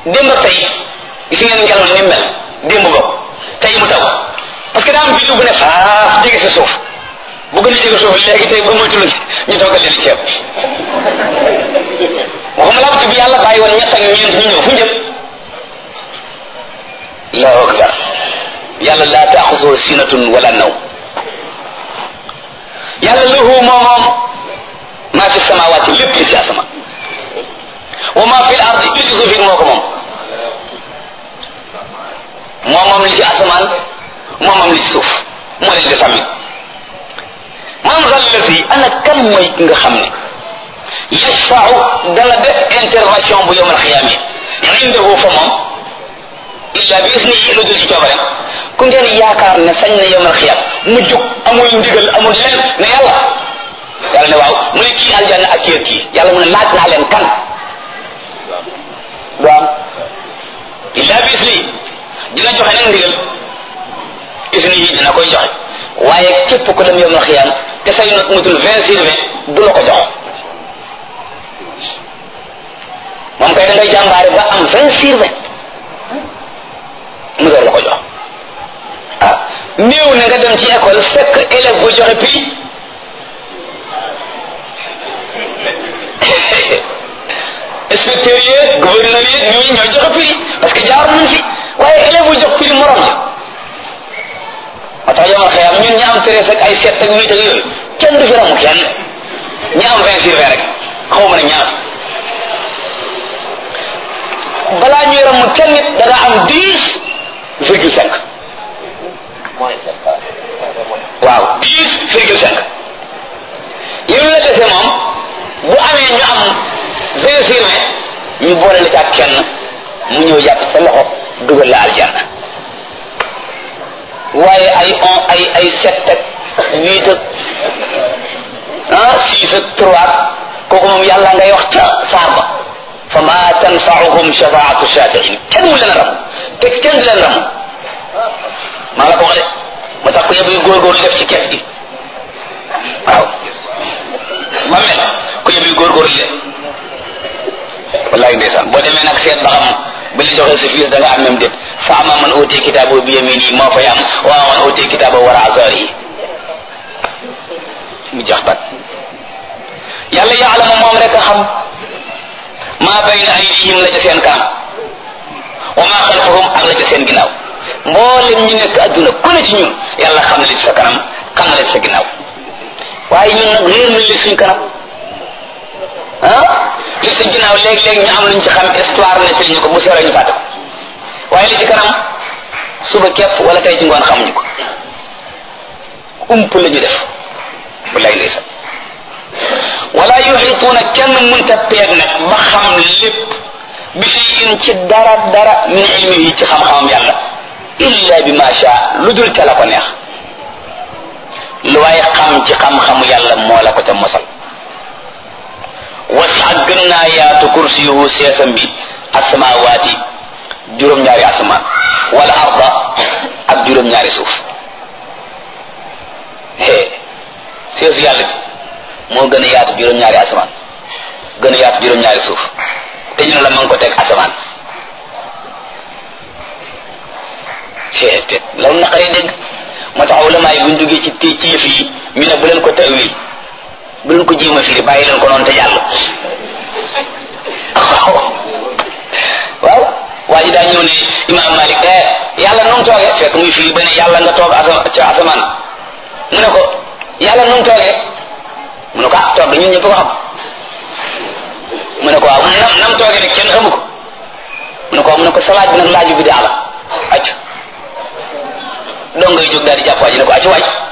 démb ak tey gis ngeen ngelaw ni mu mel démb bokk tey mu taw parce que daa am biddiw bu ne faaf jege sa suuf bu gën a jege suuf léegi tey ba moytu ñu toggal leen ceeb waxuma la bi yàlla bàyyi woon ñett ak ñeent ñu ñëw fu njëpp allahu akbar yàlla laa taaxusoo sinatun wala naw yàlla lahu moo moom maa fi samawaati lépp li ci asama wa maa fi l ardi li ci suuf it moo ko moom moo moom li ci asamaan moo moom li ci suuf moo leen di sàmmi man zal lazi ana kan mooy ki nga xam ne yashfau dana def intervention bu yowmal xiyaame indahu fa moom illa bi isnihi lu dul ci coobareem ku ngeen yaakaar ne sañ na yowmal xiyaam mu jug amul ndigal amul leen ne yàlla yàlla ne waaw mu ne kii aljanna ak kii kii yàlla mu ne laaj naa leen kan du am illa bi isnihi dina joxe nag ndigal isnihi dina koy joxe waaye képp ku dem yowmal xiyaam te say not mutul vingt sur vingt du la ko jox moom kay da ngay jàmbaare ba am vingt sur vingt mu door la ko jox ah néew na nga dem ci école fekk élève bu joxe prix inspecteur yi gouverneur yi ñooñu ñooy joxe prix parce que jaar nañ fi waaye élève bu jox prix morom ja moo tax yomal xëyam ñun ñi am treize ak ay sept ak huit ak yooyu kenn du fi ramu kenn ñi am vingt sur vingt rek xaw ma ne ñaar balaa ñuy ramu kenn nit da nga am dix virgule cinq waaw dix virgule cinq yow la dese moom bu amee ñu am vingt sur vingt ñu boole la ci ak kenn mu ñëw jàpp sa loxo dugal la aljanna waaye ay on ay ay sept ak huit ak ah six ak trois kooku moom yàlla ngay wax ca saar ba fa ma tanfaauhum shafaatu shafiin kenn mu leen ram te kenn du leen ram maa la ko wax de ma tax ko yëpp yu góorgóorlu def ci kees gi waaw ma mel ko yëpp yu góorgóorlu de wallahi ndeysaan boo demee nag seet ba xam bi la joxee sa fiis da nga am même déet fa ama man uti kitaabo bi yamini moo fay am wa man uti kitaabo wara azari yi mu jax bat yàlla yaalamu moom rek a xam maa bayna aydihim la ca seen kanam wa maa xalfahum ak la ca seen ginnaaw mboolem ñu nekk adduna ku ne ci ñun yàlla xam na li ci sa kanam xam na li ci sa ginnaaw waaye ñun nag réer na li suñ kanam ah li ci ginnaaw léeg-léeg ñu am luñ ci xam histoire nettali ñu ko bu seeree ñu fàtte ko waaye li ci kanam suba képp wala tey ci ngoon xamuñu ko ump la ñu def wallaay ndeysaan wala yuxituuna kenn munta peeg nag ba xam lépp bi shay'in ci dara dara min ilmihi ci xam-xamam yàlla illa bi ma sha lu dul ca la ko neex lu waaye xam ci xam-xamu yàlla moo la ko ca mosal wasa gën naa yaatu kursiyuhu seesam bi asamawaati juróom-ñaari asamaan wala arda ak juróom-ñaari suuf hee seesu yàlla bi moo gën a yaatu juróom-ñaari asamaan gën a yaatu juróom-ñaari suuf te ñu ne la ma ngi ko teg asamaan hee te loolu naqaree dégg moo tax ulama yi buñ duggee ci ci ci yëf yi ñu ne bu leen ko tawil bu leen ko jéem a firi bàyyi leen ko noonu te jàll waaw waaw waa ji daa ñëw ne imaam Malik eh yàlla nu mu toogee fekk muy firi ba ne yàlla nga toog asa ca asamaan mu ne ko yàlla nu mu toogee mu ne ko ah toog ñun ñëpp ko xam mu ne ko waaw nam nam toogee rek kenn xamu ko mu ne ko mu ne ko salaaj bi nag laaju bi daa la acc dong ngay jóg daal di jàpp waa ji ne ko acc waaj